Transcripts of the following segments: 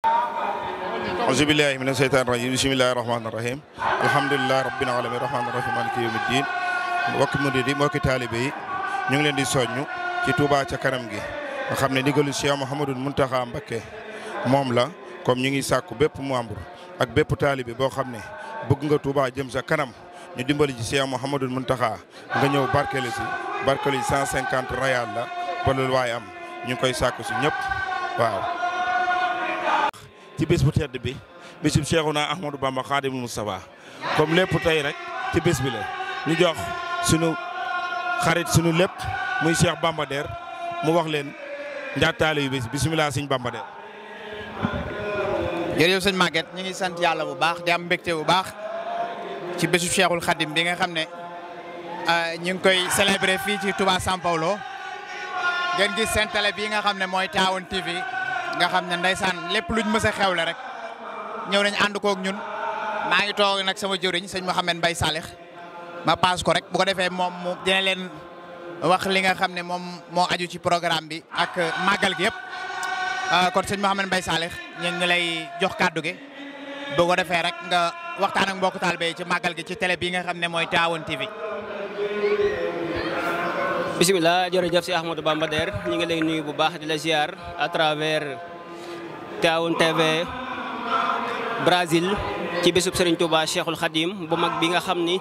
auzu billahi mina sheytaani rajim bismillahi rahmaani rahim alhamdulilahi rabbil alamin rahmaani rahim maliki yawmi din mbokki murid yi mbokki taalibe yi ñu ngi leen di soññu ci Touba ca kanam gi nga xam ne ndigalu Cheikh Mouhamadou Mountakha Mbacké moom la comme ñu ngi sàkku bépp membre ak bépp taalibe boo xam ne bëgg nga Touba jëm sa kanam ñu dimbali ci Cheikh Mouhamadou Mountakha nga ñëw barkele si barkele yi 150 rayal la ba loolu waaye am ñu ngi koy sàkku si ñëpp waaw. ci bés bu tedd bi bésub Cheikhouna Ahmadou Bamba Khadimul Moustapha comme lépp tey rek ci bés bi la ñu jox sunu xarit sunu lépp muy Cheikh Bamba Der mu wax leen njaataale yu bés bisimilah sëñ Bamba Der. jërëjëf sëñ Maguette ñu ngi sant yàlla bu baax di am mbégte bu baax ci bésu Cheikhul Khadim bi nga xam ne ñu ngi koy célébrer fii ci Touba São Paulo ngeen gis seen télé bii nga xam ne mooy Tawoon TV nga xam ne ndeysaan lépp luñ mës a xewle rek ñëw nañ ànd kook ñun maa ngi toog nag sama jëriñ sëñ Mouhamed Mbaye Salih ma paas ko rek bu ko defee moom mu dina leen wax li nga xam ne moom moo aju ci programme bi ak màggal gi yëpp kon sëñ Mouhamed Mbaye Salih ñu ngi lay jox kàddu gi bu ko defee rek nga waxtaan ak mbokk taalibe yi ci màggal gi ci télé bii nga xam ne mooy Tawoon TV. bisimilah jërëjëf si Ahmadou Bamba Der ñu ngi lay nuyu bu baax di la ziar à travers Tawoon TV Brésil ci bésub Serigne Touba Cheikhul Khadim bu mag bi nga xam ni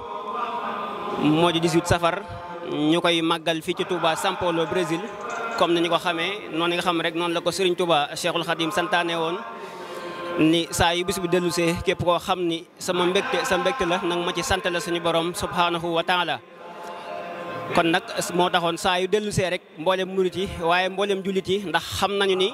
moo di 18 safar ñu koy màggal fii ci Touba São Paulo Brésil comme ni ñu ko xamee noonu nga xam rek noonu la ko Serigne Touba Cheikhul Khadim santaane woon ni saa yu bis bi dellusee képp koo xam ni sama mbégte sa mbégte la nag ma ci sant la suñu borom subhanahu wa taala kon nag moo taxoon saa yu dellusee rek mboolem murit yi waaye mboolem jullit yi ndax xam nañu ni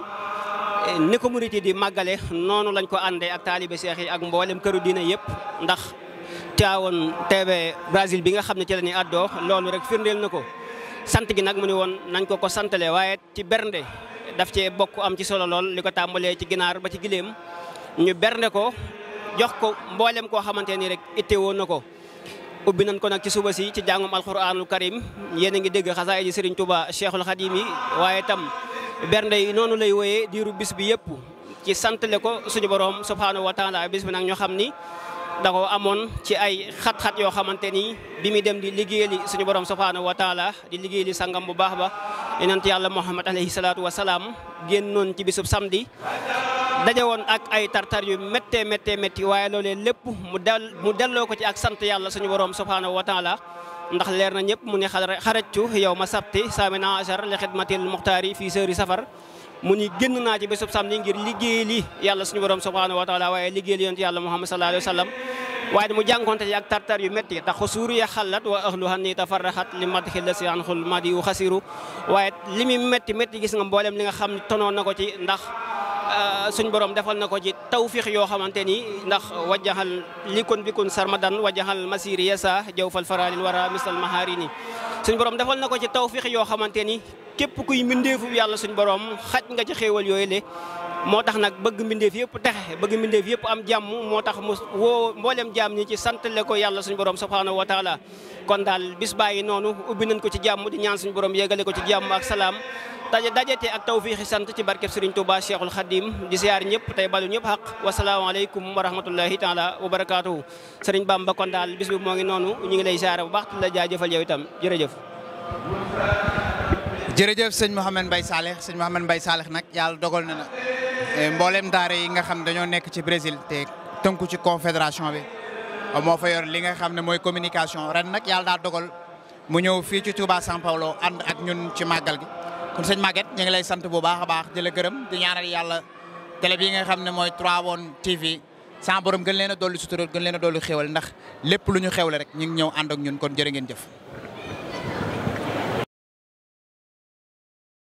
ni ko murit yi di màggale noonu lañ ko àndee ak taalibe seex yi ak mboolem këru diine yëpp ndax Tivaouane TV Brésil bi nga xam ne ci la ñuy àddoo loolu rek firndeel na ko sant gi nag mu ne woon nañ ko ko santale waaye ci bernde daf cee bokk am ci solo lool li ko tàmbalee ci ginaar ba ci gileem ñu bernde ko jox ko mboolem koo xamante ni rek itte woon na ko ubbi nañ ko nag ci suba si ci jàngum alquranul karim yéen a ngi dégg xasaay ji Serigne Touba Cheikhul Khadim yi waaye tam bernde yi noonu lay woyee diiru bis bi yëpp ci santale ko suñu borom subhanahu wa taala bis bi nag ñoo xam ni da ko amoon ci ay xat-xat yoo xamante ni bi muy dem di liggéeyali suñu borom subhanahu wa taala di liggéeyali sangam bu baax ba yonent yàlla Muhammad alayhi salaatu wa salaam génnoon ci bisub samedi daje woon ak ay tartar yu méttee méttee métti waaye loolee lépp mu del mu delloo ko ci ak sant yàlla suñu borom subhanahu wa taala ndax leer na ñëpp mu ne xarajtu yow ma sabti saamina achar li xidmatil muxtaari fii sëri safar mu ni génn naa ci bésub samedi ngir liggéey li yàlla suñu borom subhanahu wa taala waaye liggéey li yonent yàlla muhammad sallallahu alayhi wa sallam waaye mu jànkonte ci ak tartar yu métti tax xusuur ya xallat wa ahluha ni tafarraxat li madxi la si anxul madi yu xasiru waaye li muy métti métti gis nga mboolem li nga xam tonoon na ko ci ndax suñ borom defal na ko ci tawfiix yoo xamante ni ndax wajaxal likun bikun sarmadan wajaxal masiri yasa jaw fal faralil wara misal maharini suñ borom defal na ko ci tawfiix yoo xamante ni képp kuy mbindeefu yàlla suñ borom xaj nga ci xéewal yooyu le moo tax nag bëgg mbindeef yëpp texe bëgg mbindeef yëpp am jàmm moo tax mu woo mboolem jàmm ñi ci santale ko yàlla suñ borom subhanahu wa taala kon daal bis bàyyi noonu ubbi nañ ko ci jàmm di ñaan suñ borom yegale ko ci jàmm ak salaam daje dajete ak tawfiixi sant ci barkeb Serigne Touba Cheikhul Khadim di siyaar ñëpp tey balu ñëpp xaq wasalaamaaleykum wa rahmatullahi taala wa barakaatuhu Serigne Bamba kon daal bis bi moo ngi noonu ñu ngi lay siyaare bu baax la jaajëfal yow itam jërëjëf jërëjëf sëñ Mouhamed Mbaye Salih sëñ Mouhamed Mbaye Salih nag yàlla dogal na na mboolem daara yi nga xam dañoo nekk ci Brésil te tënku ci confédération bi moo fa yor li nga xam ne mooy communication ren nag yàlla daa dogal mu ñëw fii ci Touba São Paulo ànd ak ñun ci màggal gi kon sëñ Maguette ñu ngi lay sant bu baax a baax di la gërëm di ñaanal yàlla télé bi nga xam ne mooy Tivaouane TV sans borom gën leen a dolli sutura gën leen a dolli xéwal ndax lépp lu ñu xewle rek ñu ngi ñëw ànd ak ñun kon jërë ngeen jëf